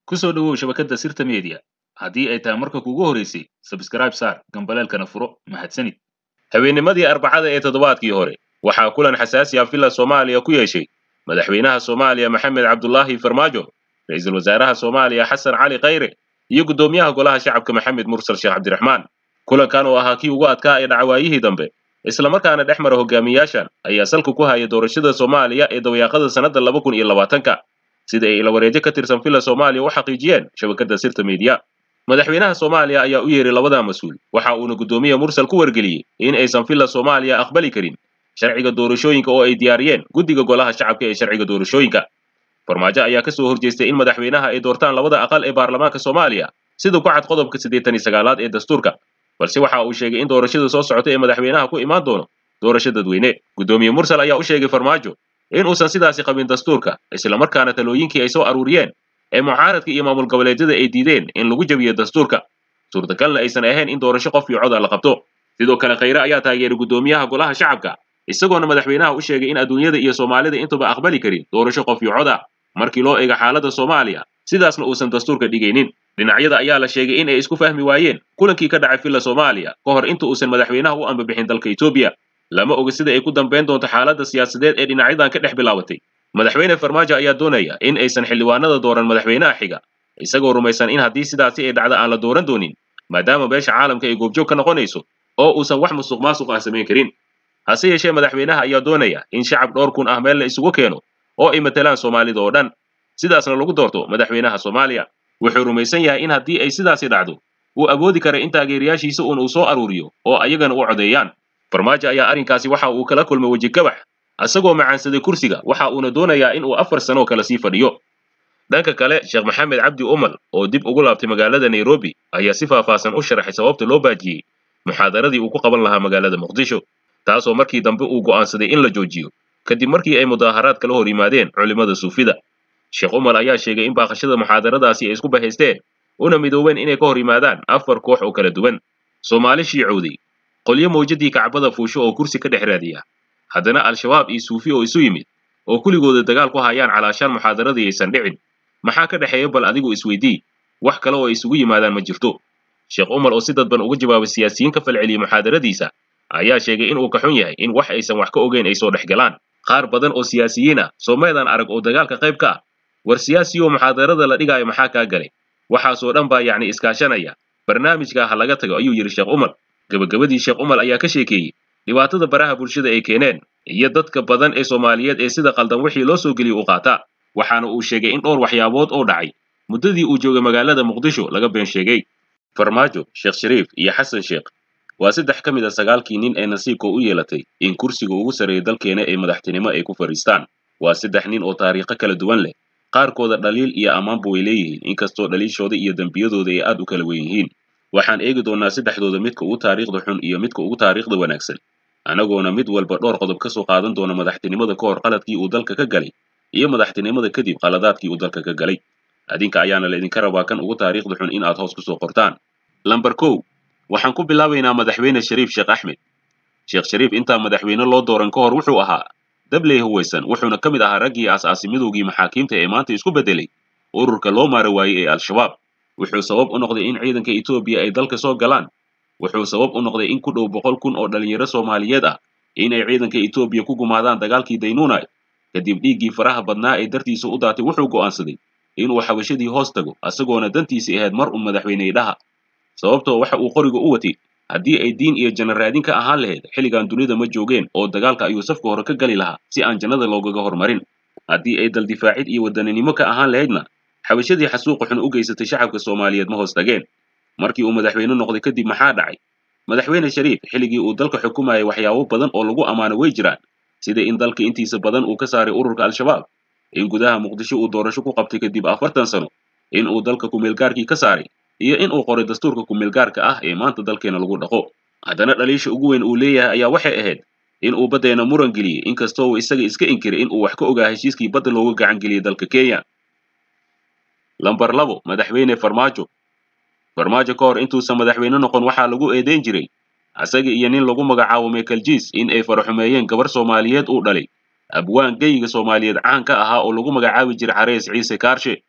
ku soo dhowow shabakadda sirta media haddii ay tahay marka kugu horeysay sabskraib saar gambaleelkana furo mahadsanid habeennimadii arbacada ee toddobaadkii hore waxaa kulan xasaasi ah villa soomaaliya ku yeeshay madaxweynaha soomaaliya maxamed cabdulaahi farmaajo ra'iisul wasaaraha soomaaliya xasan cali khayre iyo guddoomiyaha golaha shacabka maxamed mursal sheekh cabdiraxmaan kulankan oo ahaa kii ugu adkaa ee dhacawaayihii dambe islamarkaana dhex mara hogaamiyaashan ayaa salka ku haya doorashada soomaaliya ee dabayaaqada sannadda laba kun iyo labaatanka sida ay ilawareedyo ka tirsan villa soomaaliya u xaqiijiyeen shabakadda sirta media madaxweynaha soomaaliya ayaa u yeeray labada mas-uul waxa uuna guddoomiye mursal ku wargeliyey in aysan villa soomaaliya aqbali karin sharciga doorashooyinka oo ay diyaariyeen guddiga golaha shacabka ee sharciga doorashooyinka farmaajo ayaa ka soo horjeestay in madaxweynaha ay doortaan labada aqal ee baarlamaanka soomaaliya sida ku cad qodobka siddeetan iyo sagaalaad ee dastuurka balse waxa uu sheegay in doorashada soo socota ee madaxweynaha ku imaan doono doorasho dadweyne guddoomiye mursal ayaa u sheegay farmaajo in uusan sidaasi qabin dastuurka islamarkaana talooyinkii ay soo aruuriyeen ee mucaaradka iyo maamul goboleedyada ay diideen in lagu jabiyo dastuurka suurtagalna aysan ahayn in doorasho qof iyo coda la qabto sidoo kale khayre ayaa taageeray guddoomiyaha golaha shacabka isagoona madaxweynaha u sheegay in adduunyada iyo soomaalida intuba aqbali karin doorasho qof iyo coda markii loo eego xaaladda soomaaliya sidaasna uusan dastuurka dhigaynin dhinacyada ayaa la sheegay in ay isku fahmi waayeen kulankii ka dhacay villa soomaaliya ka hor inta uusan madaxweynaha u ambabixin dalka etoobiya lama oga sida ay ku dambayn doonto xaaladda siyaasadeed ee dhinacyadan ka dhex bilaabatay madaxweyne farmaajo ayaa doonaya in aysan xildhibaanada dooran madaxweynaha xiga isagoo rumaysan in haddii sidaasi ay dhacda aan la dooran doonin maadaama beesha caalamka ay goobjoog ka noqonayso oo uusan wax musuq maasuq ah samayn karin hase yeeshee madaxweynaha ayaa doonaya in shacab dhowr kun ah meel la isugu keeno oo ay matalaan soomaalida oo dhan sidaasna lagu doorto madaxweynaha soomaaliya wuxuu rumaysan yahay in haddii ay sidaasi dhacdo uu awoodi kara in taageerayaashiisa uun uu soo aruuriyo oo ayagana u codeeyaan farmaajo ayaa arrinkaasi waxa uu kala kulmay weji gabax isagoo macaansaday kursiga waxa uuna doonayaa in uu afar sano kale sii fadhiyo dhanka kale sheekh maxamed cabdi umal oo dib ugu laabtay magaalada nairobi ayaa si faahfaahsan u sharaxay sababta loo baajiyey muxaadaradii uu ku qaban lahaa magaalada muqdisho taasoo markii dambe uu go'aansaday in la joojiyo kadib markii ay mudaaharaad kala hor yimaadeen culimmada suufida sheekh umal ayaa sheegay in baaqashada muxaadaradaasi ay isku bahaysteen una midoobeen inay ka hor yimaadaan afar koox oo kala duwan soomaali shiicowday qolyo mawjadii kacbada fuusho oo kursi ka dhex raadiya haddana al-shabaab iyo suufi oo isu yimid oo kuligooda dagaal ku hayaan calaashaan muxaadaradii aysan dhicin maxaa ka dhexeeya bal adigu isweydii wax kale oo ay isugu yimaadaan ma jirto sheekh umar oo si dadban uga jawaabay siyaasiyiin ka falceliyey muxaadaradiisa ayaa sheegay in uu ka xun yahay in wax aysan wax ka ogeyn ay soo dhex galaan qaar badan oo siyaasiyiin ah soomeedaan arag oo dagaalka qayb ka ah war siyaasiyoo muxaadarada la dhigaayo maxaa kaa galay waxaasoo dhan baa yacni iskaashanaya barnaamijka ha laga tago ayuu yidhi sheekh umar gebagabadii sheekh umar ayaa ka sheekeeyey dhibaatada baraha bulshada ay keeneen iyo dadka badan ee soomaaliyeed ee sida qaldan wixii loo soo geliyey u qaataa waxaana uu sheegay in dhowr waxyaabood oo dhacay muddadii uu joogay magaalada muqdisho laga been sheegay farmaajo sheekh shariif iyo xasan sheekh waa saddex ka mid a sagaalkii nin ee nasiibka u yeelatay in kursiga ugu sarreeya dalkeena ee madaxtinimo ay ku fadhiistaan waa saddex nin oo taariikho kala duwan leh qaarkooda dhaliil iyo ammaanba way leeyihiin inkastoo dhaliishooda iyo dembiyadooda ay aad u kala wen yihiin waxaan eegi doonnaa saddexdooda midka ugu taariikhda xun iyo midka ugu taariikhda wanaagsan anagoona mid walba dhowr qodob ka soo qaadan doona madaxtinimada ka hor qaladkii uu dalka ka galay iyo madaxtinimada kadib qaladaadkii uu dalka ka galay adinka ayaana laydinka rabaa kan ugu taariikhda xun in aad hoos ku soo qortaan lamber kow waxaan ku bilaabaynaa madaxweyne shariif sheekh axmed sheekh shariif intaa madaxweyne loo dooran ka hor wuxuu ahaa dabley huwaysan wuxuuna ka mid ahaa raggii aas-aasi midowgii maxaakiimta ee maanta isku beddelay ururka loo maara waayey ee al-shabaab wuxuu sabab u noqday in ciidanka etoobiya ay dalka soo galaan wuxuu sabab u noqday in ku dhow boqol kun oo dhalinyaro soomaaliyeed ah inay ciidanka etoobiya ku gumaadaan dagaalkii daynuunay kadib dhiiggii faraha badnaa ee dartiisa u daatay wuxuu go'aansaday inuu xabashadii hoos tago isagoona dantiisii ahayd mar un madaxweyne idhaha sababtoo waxa uu qoriga u watay haddii ay diin iyo janna raadin ka ahaan lahayd xilligan dunida ma joogeen oo dagaalka ayuu safka hore ka gali lahaa si aan jannada loogaga hormarin haddii ay daldifaacid iyo wadaninimo ka ahaan lahaydna xabashadii xasuuqa xun u geysatay shacabka soomaaliyeed ma hoos tageen markii uu madaxweyne noqday kadib maxaa dhacay madaxweyne shariif xilligii uu dalka xukumayay waxyaabo badan oo lagu ammaano way jiraan sida in dalka intiisa badan uu ka saaray ururka al-shabaab in gudaha muqdisho uu doorasho ku qabtay kadib afartan sano in uu dalka kumeelgaarkii ka saaray iyo in uu qoray dastuurka kumeelgaarka ah ee maanta dalkeena lagu dhaqo haddana dhaliisha ugu weyn uu leeyahay ayaa waxay ahayd in uu baddeena muran geliyey inkastoo uu isaga iska inkiray in uu wax ka ogaa heshiiskii badda looga gacan geliyey dalka kenya lamber labo madaxweyne farmaajo farmaajo ka hor intuusan madaxweyne noqon waxaa lagu eedeyn jiray asaga iyo nin lagu magacaabo michael jiis in ay faraxumeeyeen gabar soomaaliyeed uu dhalay abwaan geyiga soomaaliyeed caan ka ahaa oo lagu magacaabi jiray xarees ciise kaarshe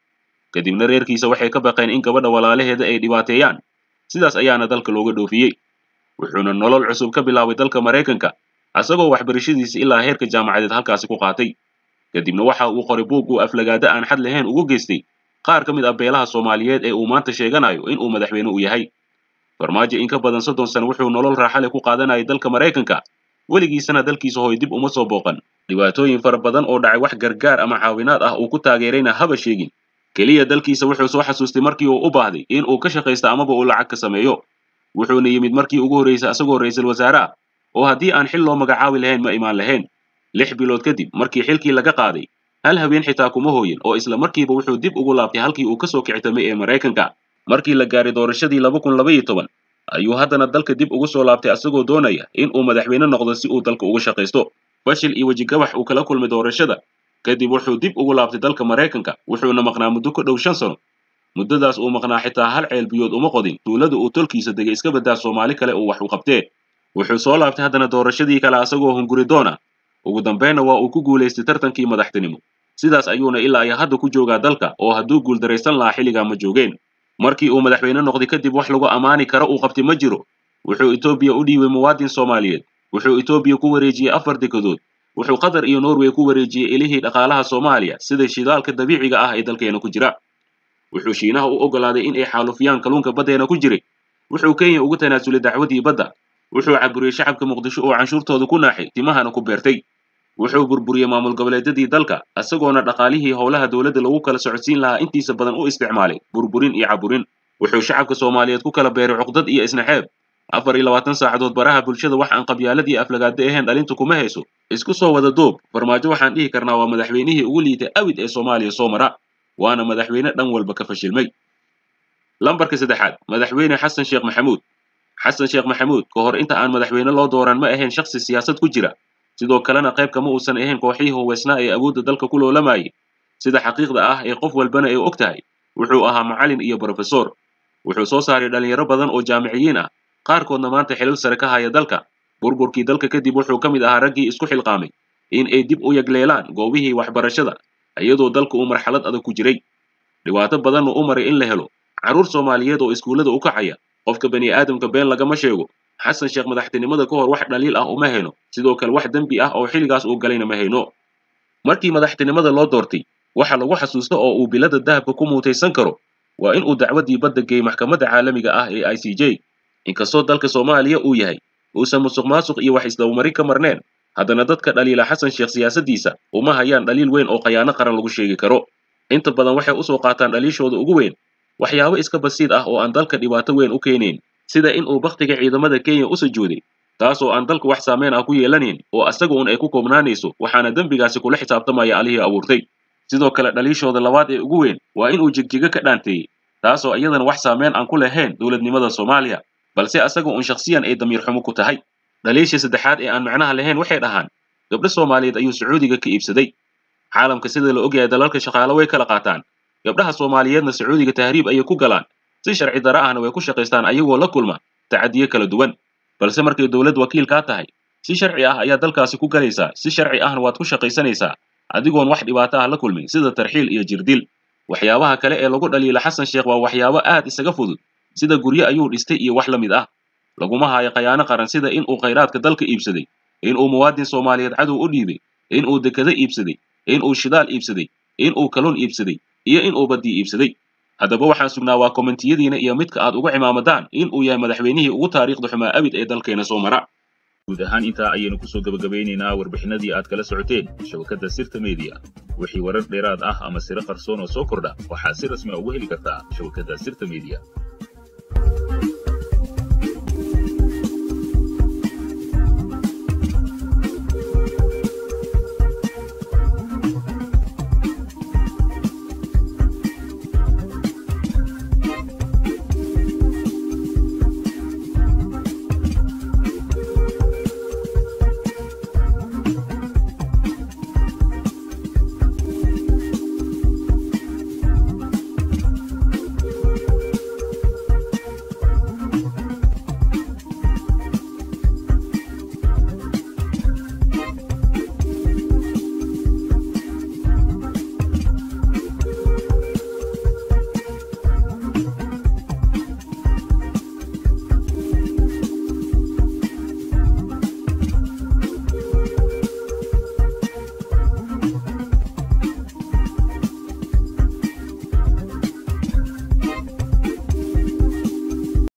kadibna reerkiisa waxay ka baqeen in gabadha walaalaheeda ay dhibaateeyaan sidaas ayaana dalka looga dhoofiyey wuxuuna nolol cusub ka bilaabay dalka maraykanka asagoo waxbarashadiisa ilaa heerka jaamacadeed halkaasi ku qaatay kadibna waxa uu qoray buug uu aflagaada aan xad lahayn ugu geystay qaar ka mid ah beelaha soomaaliyeed ee uu maanta sheeganayo in uu madaxweyne u yahay farmaajo in ka badan soddon sano wuxuu nolol raaxa leh ku qaadanayay dalka maraykanka weligiisana dalkiisa hooy dib uma soo booqan dhibaatooyin fara badan oo dhacay wax gargaar ama caawinaad ah uu ku taageerayna haba sheegin keliya dalkiisa wuxuu soo xasuustay markii uu u baahday in uu ka shaqaysto amaba uu lacag ka sameeyo wuxuuna yimid markii ugu horraysay asagoo ra'iisul wasaare ah oo haddii aan xil loo magacaabi lahayn ma imaan lahayn lix bilood kadib markii xilkii laga qaaday hal habeen xitaa kuma hooyin oo isla markiiba wuxuu dib ugu laabtay halkii uu kasoo kictamay ee maraykanka markii la gaaray doorashadii laba kun laba iyo toban ayuu haddana dalka dib ugu soo laabtay asagoo doonaya in uu madaxweyne noqdo si uu dalka uga shaqaysto fashil iyo wejigabax uu kala kulmay doorashada kadib wuxuu dib ugu laabtay dalka maraykanka wuxuuna maqnaa muddo ku dhow shan sano muddadaas uu maqnaa xitaa hal ceel biyood uma qodin tuulada uu tolkiisa degay iska baddaa soomaali kale uu wax u qabtee wuxuu soo laabtay haddana doorashadii kale asagoo hunguri doona ugu dambaynna waa uu ku guulaystay tartankii madaxtinimo sidaas ayuuna ilaa iyo hadda ku joogaa dalka oo hadduu guuldaraysan lahaa xilligaa ma joogeen markii uu madaxweyne noqday kadib wax lagu ammaani karo uu qabtay ma jiro wuxuu etoobiya u dhiibay muwaadin soomaaliyeed wuxuu etoobiya ku wareejiyey afar dekedood wuxuu qatar iyo norway ku wareejiyey ilihii dhaqaalaha soomaaliya sida shidaalka dabiiciga ah ee dalkeena ku jira wuxuu shiinaha u oggolaaday in ay xaalufiyaan kalluunka baddeena ku jiray wuxuu kenya ugu tanaasulay dacwadii badda wuxuu caburiyey shacabka muqdisho oo canshuurtooda ku naaxay timahana ku beertay wuxuu burburiyey maamul goboleedyadii dalka isagoona dhaqaalihii howlaha dowladda lagu kala socodsiin lahaa intiisa badan u isticmaalay burburin iyo caburin wuxuu shacabka soomaaliyeed ku kala beeray cuqdad iyo isnaxeeb afar iyo labaatan saacadood baraha bulshada wax aan qabyaaladii aflagaada ahayn dhalintu kuma hayso isku soo wada duub farmaajo waxaan dhihi karnaa waa madaxweynihii ugu liitay awid ee soomaaliya soo mara waana madaxweyne dhan walba ka fashilmay lambarka saddexaad madaxweyne xasan sheekh maxamuud xasan sheekh maxamuud ka hor inta aan madaxweyne loo dooran ma ahayn shakhsi siyaasad ku jira sidoo kalena qayb kama uusan ahayn kooxihii huweysnaa ee awoodda dalka ku loolamayay sida xaqiiqda ah ee qof walbana ay og tahay wuxuu ahaa macallin iyo brofesor wuxuu soo saaray dhalinyaro badan oo jaamiciyiin ah qaarkoodna maanta xilal sare ka haya dalka burburkii dalka kadib wuxuu ka mid ahaa raggii isku xilqaamay in ay dib u yagleelaan goobihii waxbarashada iyadoo dalka uu marxalad adag ku jiray dhibaato badanna u maray in la helo carruur soomaaliyeed oo iskuullada u kacaya qofka bani aadamka been lagama sheego xasan sheekh madaxtinimada ka hor wax dhaliil ah uma hayno sidoo kale wax dembi ah oo xilligaas uu galayna ma hayno markii madaxtinimada loo doortay waxa lagu xasuusta oo uu bilada dahabka ku muutaysan karo waa in uu dacwaddii badda geeyey maxkamadda caalamiga ah ee i c j inkastoo dalka soomaaliya uu yahay uusan musuq maasuq iyo wax isdabamarin ka marneen haddana dadka dhaliila xasan sheekh siyaasaddiisa uma hayaan dhaliil weyn oo khayaano qaran lagu sheegi karo inta badan waxay usoo qaataan dhaliishooda ugu weyn waxyaabo iska basiid ah oo aan dalka dhibaato weyn u keenayn sida in uu bakhtiga ciidamada kenya u sujuuday taas oo aan dalka wax saameyn ah ku yeelanayn oo asaga un ay ku koobnaanayso waxaana dembigaasi kula xisaabtamaya allihii abuurtay sidoo kale dhaliishooda labaad ee ugu weyn waa inuu jigjigo ka dhaanteeyey taasoo iyadana wax saameyn aan ku lahayn dowladnimada soomaaliya balse asaga un shakhsiyan ay damiir xumo ku tahay dhaliisha saddexaad ee aan macnaha lahayn waxay dhahaan gabdho soomaaliyeed ayuu sacuudiga ka iibsaday caalamka sida la ogyahay dalalka shaqaalo way kala qaataan gabdhaha soomaaliyeedna sacuudiga tahriib ayay ku galaan si sharci dara ahna way ku shaqaystaan ayagoo la kulma tacadiyo kala duwan balse markay dowlad wakiil kaa tahay si sharci ah ayaa dalkaasi ku galaysaa si sharci ahna waad ku shaqaysanaysaa adigoon wax dhibaato ah la kulmin sida tarxiil iyo jirdil waxyaabaha kale ee lagu dhaliila xasan sheekh waa waxyaabo aad isaga fudud sida guryo ayuu dhistay iyo wax la mid ah laguma hayo khayaano qaran sida in uu khayraadka dalka iibsaday in uu muwaadin soomaaliyeed cadow u dhiibay in uu dekado iibsaday in uu shidaal iibsaday in uu kalluun iibsaday iyo in uu baddii iibsaday haddaba waxaan sugnaa waa kommentiyadiina iyo midka aad uga cimaamadaan in uu yahay madaxweynihii ugu taariikhda xumaa abid ee dalkeena soo mara guud ahaan intaa ayaynu kusoo gabagabeynaynaa warbixinadii aad kala socoteen shabakadda sirta media wixii warar dheeraad ah ama siro qarsoon oo soo kordha waxaad si rasmi a ugu heli kartaa shabakadda sirta media